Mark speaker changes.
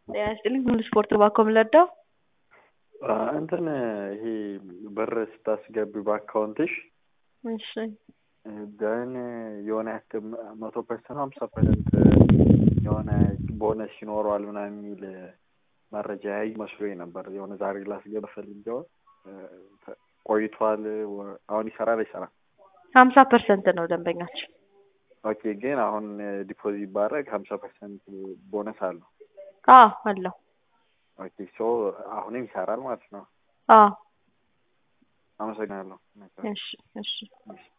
Speaker 1: ጤና ይስጥልኝ ሁሉ ስፖርት ባኮ ምለዳው
Speaker 2: እንትን ይሄ ብር ስታስገቢ በአካውንትሽ
Speaker 1: እሺ
Speaker 2: ደን የሆነ ያክል መቶ ፐርሰንት ሀምሳ ፐርሰንት የሆነ ቦነስ ይኖረዋል ምናምን የሚል መረጃ ያዩ መስሎኝ ነበር። የሆነ ዛሬ ላስገባ ፈልጌው ቆይቷል። አሁን ይሰራል አይሰራም?
Speaker 1: ሀምሳ ፐርሰንት ነው ደንበኛችን።
Speaker 2: ኦኬ ግን አሁን ዲፖዚት ባረግ ሀምሳ ፐርሰንት ቦነስ አለው።
Speaker 1: አዎ አለው።
Speaker 2: ኦኬ ሶ አሁንም ይሰራል ማለት ነው።
Speaker 1: አዎ
Speaker 2: አመሰግናለሁ።
Speaker 1: እሺ እሺ
Speaker 2: እሺ